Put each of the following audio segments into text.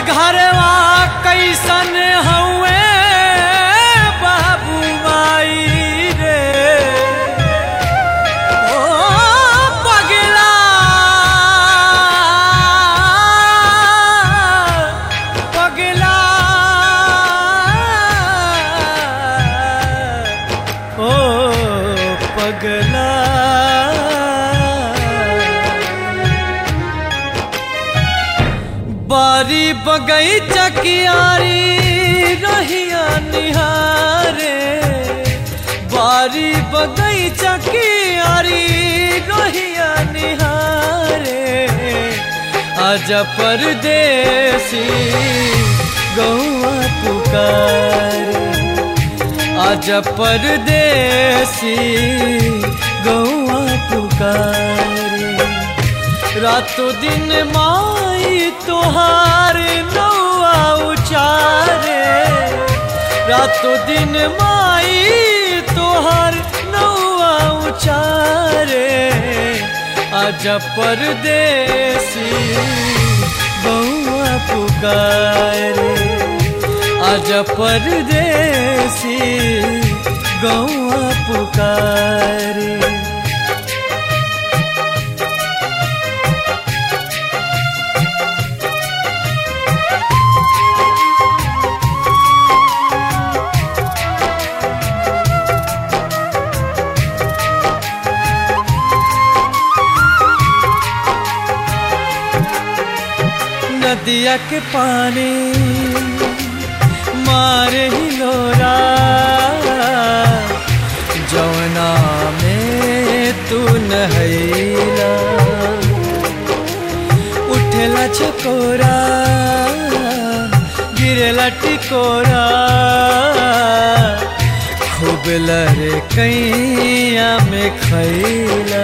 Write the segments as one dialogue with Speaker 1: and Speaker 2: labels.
Speaker 1: घरवा कैसन हउए बाबू माई रे ओ पगला पगला ओ पगला बारी बगैचा कियारी रहिया निहारे बारी बगैचा कियारी रहिया निहारे आज परदेसी गौआ पुकारे आज परदेसी गौआ पुकारे रातों दिन माई तोहार नौआ उचारे रातों दिन माई तोहार नौआ उचारे आज परदेसी बउआ पुकारे आज परदेसी गौआ पुकारे नदिया के पानी मारे ही लोरा जौना में तू नहैला उठेला चकोरा गिरेला टिकोरा खूब लरे कैया में खैला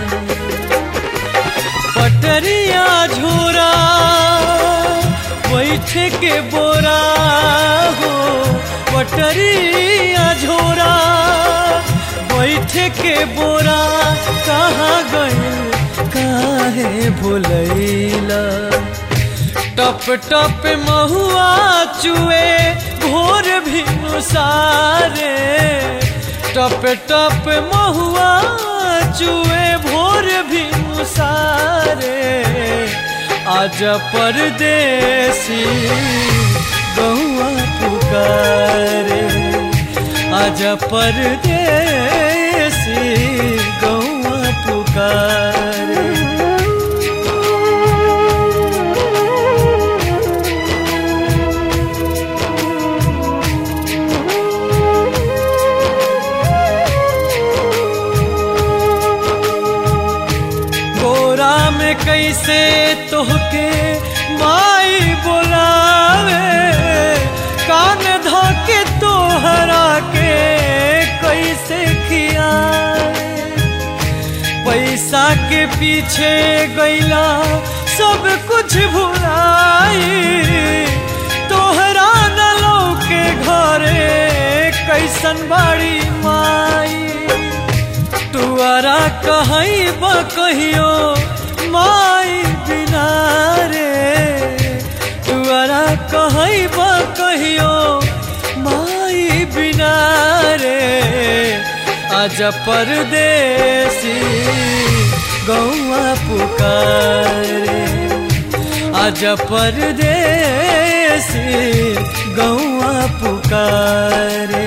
Speaker 1: पटरिया झोरा बैठ के बोरा हो पटरिया झोरा बैठ के बोरा कहाँ गइल काहे भुलैला टप टप महुआ चुए भोर भी सारे टप टप महुआ चुए भोर भी सारे आज परदेसी गौआ पुकारे आज परदेसी गौआ पुकारे गोरा में कैसे तोहके माई बोलावे कान धोके तोहरा के कैसे खियावे पैसा के पीछे गैला सब कुछ भुलाई तोहरा नलो के घरे कैसन बाड़ी माई तुअरा कहई बा कहियो माई बिना रे तुअरा कहई बा कहियो माई बिना रे आज परदेसी गौआ पुकारे आज परदेसी गौआ पुकारे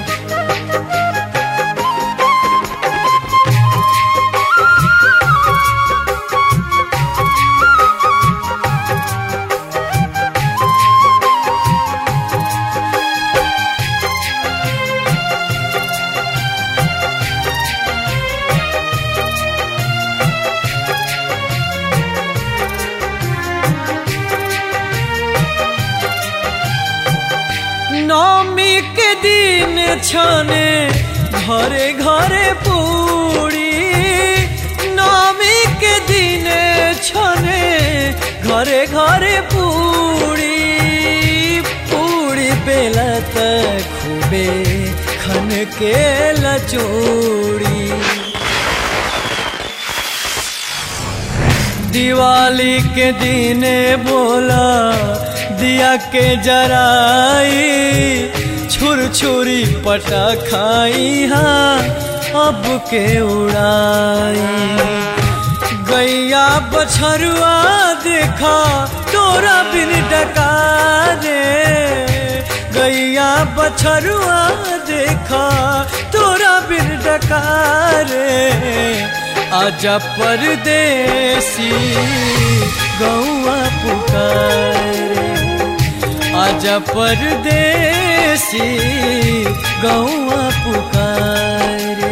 Speaker 1: नौमी के दिन छने घरे घरे पूरी नौमी के दिन छने घरे घरे पूरी पूरी बेला तक खूबे खन के लचोड़ी दिवाली के दिने बोला दिया के जराई छुर छुरी पटा खाई हाँ अब के उड़ाई गैया बछरुआ देखा तोरा बिन डका रे गैया बछरुआ देखा तोरा बिन डका रे आजा परदेसी गौआ पुकारे आजा परदेसी गौआ पुकारे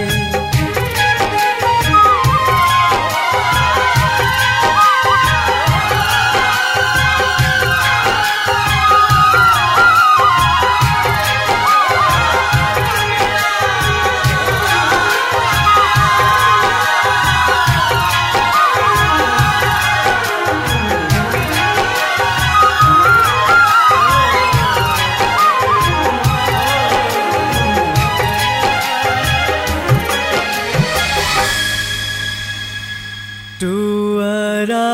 Speaker 1: टुअरा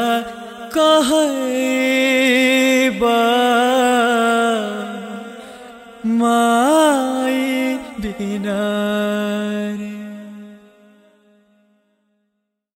Speaker 1: कहबा माई बिना